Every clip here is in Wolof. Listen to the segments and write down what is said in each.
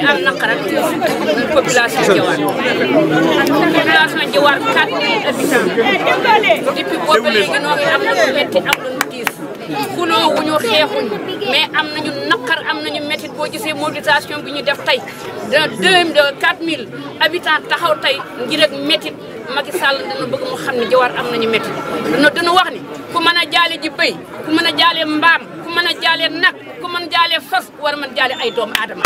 am naqar ak tiis population Djawar population Djawar 4000 habitants depuis boobu léegi noo ngi am lu metti am lu tiis xuloo wuñu xeexuñ mais am nañu naqar am nañu métti boo gisee mobilisation bi ñu def tey de deux de 4000 habitants taxaw tey ngir ak métti Macky Sall dana bëgg mu xam ne Djawar am nañu métti dana dana wax ni ku mën a jaale ji bëy ku mën a jaale mbaam ku mën a jaale nag ku mën a jaale fas war a mën jaale ay doomu aadama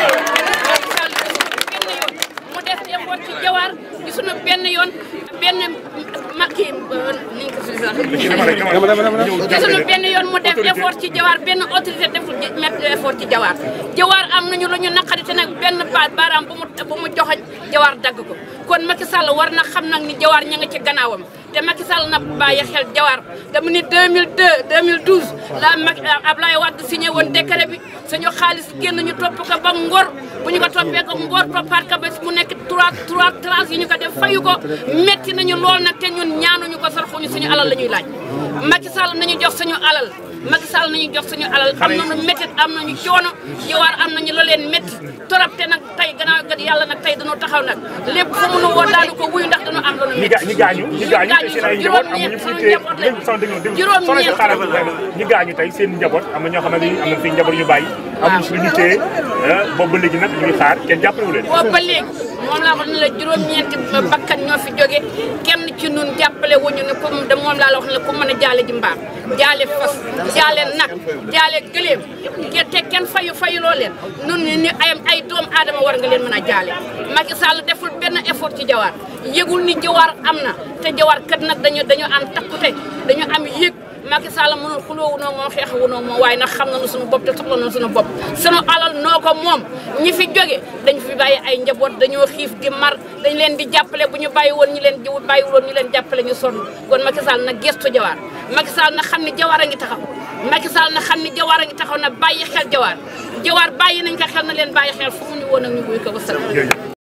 Macky Sall benn yoon mu def effort ci Djawar gisuñu benn yoon benn Macky ni ñu ko suñu gisuñu benn yoon mu def effort ci Djawar benn autorité deful mettre effort ci Djawar Djawar am nañu lu ñu naqari te nag benn baat baaraam bu mu bu mu joxoñ Djawar dagg ko kon Macky Sall war na xam nag ni Djawar ña nga ci gannaawam te Macky Sall na bàyyi xel Djawar dama ni 2002 2012 la Macky Ablaye Wade signé woon décret bi suñu xaalis génn ñu topp ko ba ngor bu ñu ko toppee ko ngor toppaat ko ba mu nekk trois trois tranches yi ñu ko def fayu ko metti nañu lool nag te ñun ñaanuñu ko sarxuñu suñu alal la ñuy laaj Macky Sall nañu jox suñu alal Macky Sall nañu jox suñu alal am nañu métit am nañu coono Djawar am nañu la leen métti torop te nag tey gannaaw gat yàlla nag tey dañoo taxaw nag lépp fu mu nu woo daanu ko wuyu ndax dañoo am lu nu ñi métti ga ñi gaañu ñi gaañu te seen ay njaboot amuñu fu ñu téye dégg sama dégg dégg soxna si xaaral ñi gaañu tey seen njaboot am na ñoo xam ne am na fi njaboot yu bàyyi amuñu si lu ñu téye boobu ba léegi nag ñu ngi xaar kenn jàppale wu leen boobu ba léegi moom laa wax ne la juróom-ñeenti bakkan ñoo fi jóge kenn ci nun jàppale wuñu ne comme de moom laa la wax ne la ku mën a jaale ji mbaam jaale fas jaale nag jaale gëléem te kenn fayu fayuloo leen nun ni ni ay ay doom aadama war nga leen mën a jaale Macky Sall deful benn effort ci Djawar yëgul ni Djawar am na te Djawar kat nag dañu dañu am takkute dañu am yëg Macky Sall mënul xuloo wunoo moom xeex wunoo moom waaye nag xam nañu suñu bopp te soxla nañu suñu bopp suñu alal noo ko moom ñi fi jóge dañu fi bàyyi ay njaboot dañoo xiif di mar dañ leen di jàppale bu ñu bàyyi woon ñu leen jiw bàyyi woon ñu leen jàppale ñu sonn kon Macky Sall nag gestu Djawar Macky Sall na xam ne Djawar a ngi taxaw Macky Sall na xam ne Djawar a ngi taxaw na bàyyi xel Djawar Djawar bàyyi nañ ko xel na leen bàyyi xel fu mu ñu woon ak ñu buy ko wasalaam